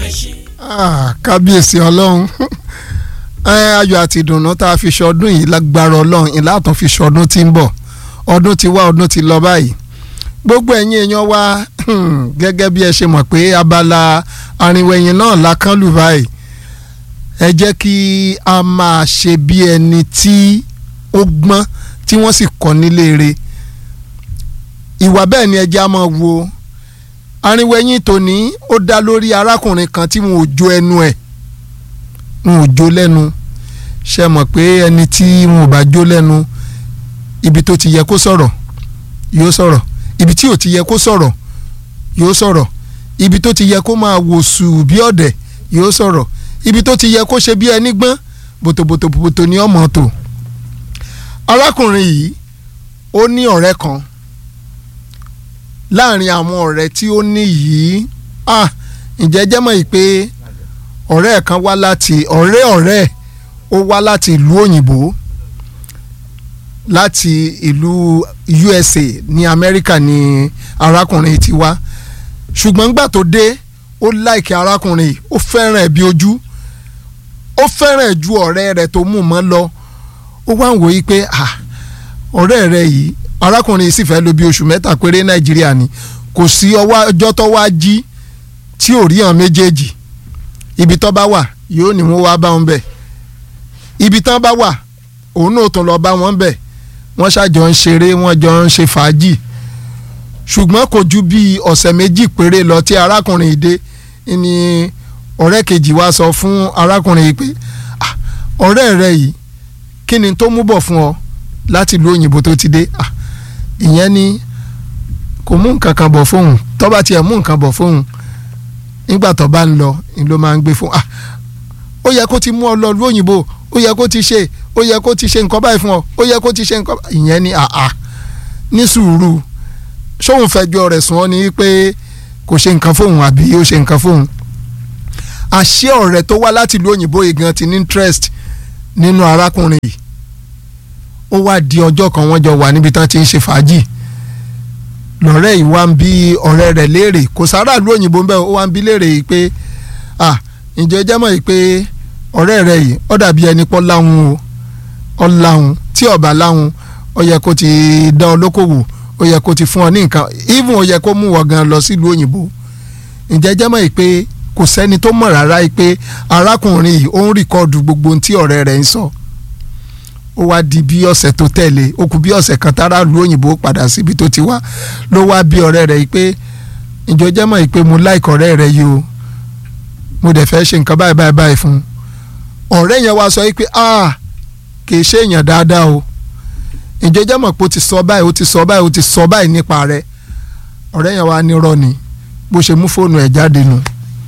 Ah, kábíyèsí ọlọ́run ẹ, ayọ̀ àti ìdùnnú tá a fi ṣọdún yìí lágbára ọlọ́run ìlà àtún fi ṣọdún tí ń bọ̀ ọdún ti wá ọdún ti lọ báyìí gbogbo ẹ̀yin èèyàn wa hmm, gẹ́gẹ́ bí ẹ ṣe mọ̀ pé abala arìnwẹ̀yìn náà la kán lù báyìí ẹ jẹ́ kí a máa ṣe bí ẹni tí ó gbọ́n tí wọ́n sì kọ́ nílé re ìwà bẹ́ẹ̀ ni ẹ jẹ́ a máa wo arìnwẹ̀yìn tòní ó dá lórí arákùnrin kan tí wọn ò jó ẹnu ẹ̀ wọn ò jó lẹ́nu ṣe mọ̀ pé ẹni tí wọn ò bá jó lẹ́nu ibi tó ti yẹ kó sọ̀rọ̀ yóò sọ̀rọ̀ ibi tí ò ti yẹ kó sọ̀rọ̀ yóò sọ̀rọ̀ ibi tó ti yẹ kó máa wòsù bí ọ̀dẹ̀ yóò sọ̀rọ̀ ibi tó ti yẹ kó ṣe bí ẹni gbọ́n bòtòbòtòbòtò ní ọmọ tó arákùnrin yìí ó ní ọ̀rẹ́ kan láàrin àwọn ọ̀rẹ́ tí ó ní yìí ah ǹjẹ́ jẹ́ mọ̀ yìí pé ọ̀rẹ́ ẹ̀ kan wá láti ọ̀rẹ́ ọ̀rẹ́ ẹ̀ ó wá láti ìlú òyìnbó láti ìlú USA ní Amẹ́ríkà ní arákùnrin ti wá ṣùgbọ́n gbà tó dé ó láìkí arákùnrin yìí ó fẹ́ràn ẹ̀ bí ojú ó fẹ́ràn ẹ̀ ju ọ̀rẹ́ rẹ̀ tó mú mọ́ lọ ó wá ń wò yí pé ah ọ̀rẹ́ rẹ̀ yìí arákùnrin yìí sì fẹ́ lò bí oṣù mẹ́ta péré Nàìjíríà ni kò sí ọjọ́ tó wá jí tí ò rí hàn méjèèjì ibi tó bá wà yóò ní wọ́n wá bá wọn bẹ̀ ibi tán bá wà òun náà tún lọ bá wọn bẹ̀ wọ́n ṣàjọ ń ṣeré wọ́n jọ ń ṣe fàájì ṣùgbọ́n kò ju bí ọ̀sẹ̀ méjì péré lọ tí arákùnrin yìí dé ni ọ̀rẹ́ kejì wá sọ fún arákùnrin yìí pé "Ah, ọ̀rẹ́ rẹ yìí kí ni tó mú bọ̀ fún ọ láti ìlú òyìnbó tó ti dé Ah, ìyẹn ni kò mú nǹkan kan bọ̀ fóun tó bá tiẹ̀ mú nǹkan bọ̀ fóun nígbà tó bá ń lọ ni ló máa ń gbé fún ah ó yẹ kó ti mú ọ lọ ìlú òyìnbó ó yẹ kó ti ṣe ó yẹ kó ti ṣe nǹkan báyìí fún ọ ó yẹ kó ti ṣe nǹkan báyìí ìyẹn ni àà ní sùúrù sóun fẹjọ́ rẹ̀ sùn ọ́ ni pé kò ṣe nǹkan fóun àbí ó ṣe nǹkan fóun àṣé ọ̀rẹ́ tó wá láti ìlú òyìnbó yìí gan ti ní interest nínú arákùnrin yìí ó wá di ọjọ́ kan wọ́n jọ wà níbi tán ti ń ṣe fàájì lọ́rẹ́ yìí wá ń bi ọ̀rẹ́ rẹ̀ léèrè kò sára ìlú òyìnbó ń bẹ̀ ó wá ń bi léèrè yìí pé ah ǹjẹ́ jẹ́ mọ̀ yìí pé ọ̀rẹ́ rẹ̀ yìí ó dàbí ẹni pọ́ láhùn o ọ láhùn tí ọ̀bà láhùn ó yẹ kó ti dá ọ lókòwò ó yẹ kó ti fún ọ ní nǹkan even ó yẹ kó mú wọ gan lọ sílùú òyìnbó ǹjẹ́ jẹ́ mọ̀ yìí pé kò sẹ́ni tó mọ̀ rárá yìí pé arákùnrin yìí ó ń rìkọ́ọ̀dù gbogbo ohun tí ọ̀rẹ́ rẹ̀ ń sọ ó wá di bí ọ̀sẹ̀ tó tẹ̀lé ó kù bí ọ̀sẹ̀ kan tára lu òyìnbó padà síbi tó ti wá ló wá bí ọ̀rẹ́ rẹ̀ yìí pé ǹjọ́ jẹ́ mọ̀ yìí pé mo láìkọ̀ ọ̀rẹ́ rẹ̀ yìí o mo dẹ̀ fẹ́ ṣe nǹkan báyìí báyìí báyìí fún un ọ̀rẹ́ yẹn wá sọ yìí pé ah kì í ṣe èèyàn dáadáa o ǹjọ́ jẹ́ mọ̀ pé ó ti sọ báyìí ó ti sọ báyìí ó ti sọ báyìí nípa rẹ̀ ọ̀rẹ́ yẹn wá nírọ́ ni bó ṣe mú fóònù ẹ̀ jáde nù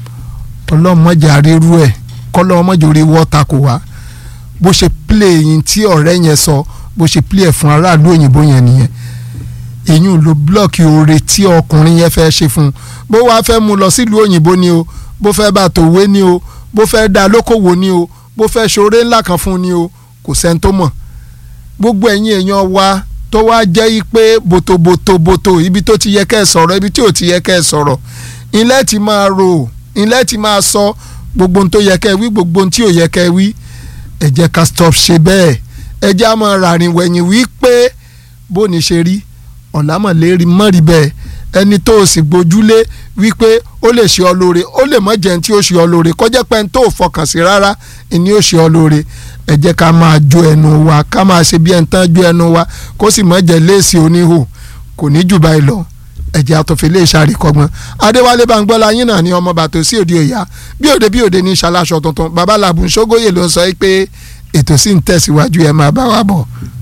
ọlọ́mọdé àrírú ẹ̀ kọ́lọ́mọdé orí wọ́ta kò wá bó ṣe play yín tí ọ̀rẹ́ yẹn sọ bó ṣe play ẹ̀ fún aráàlú òyìnbó yẹn nìyẹn èyí ló blọọkì oore tí ọkùnrin yẹn fẹ́ ṣe fún un bó wàá fẹ́ mú lọ sílùú òyìnbó ni o bó fẹ́ bá tòwé ni o bó fẹ́ dá lókòwò ni o bó fẹ́ ṣoore ńlá kan fún ni o kò sẹ́ni tó mọ̀ gbogbo ẹ̀yin èèyàn wa tó wá jẹ́ yí pé bòtòbòtòbòtò ibi tó ti yẹ kẹ́ ẹ sọ̀rọ̀ ibi tí ò ti yẹ kẹ́ ẹ sọ̀rọ̀ ilẹ̀ ti máa rò ilẹ̀ ti máa sọ gbogbo ohun tó yẹ kẹ́ ẹ wí gbogbo ohun tí ò yẹ kẹ́ ẹ wí ẹ jẹ́ ká stop ṣe bẹ́ẹ̀ ẹ jẹ́ á máa ràrìn wẹ̀yìn wí pé bó ní ṣe rí ọ̀làmọ̀lérí mọ́rí bẹ́ẹ̀ ẹni tó o sì gbójúlé wípé ó lè ṣe ọ lóore ó lè mọ̀ jẹun tí ó ṣe ọ lóore kọjá pé tó o fọkàn sí rárá ni ó ṣe ọ lóore ẹ jẹ́ ká máa jó ẹnu wa ká máa ṣe bí ẹni tán jó ẹnu wa kó sì mọ̀ jẹ́ léèsì oníhò kò ní jù báyìí lọ ẹ̀jẹ̀ àtọ̀fẹ́ lè ṣàríkọ́gbọ́n adéwálé bangbọ́lá yín náà ní ọmọ bàtò sí òde òyà bí òde bí òde ní ṣaláṣọ tuntun babaláàbù ṣógóyè ló ń sọ pé ètò sì ń tẹ̀síwájú ẹ máa bá wa bọ̀.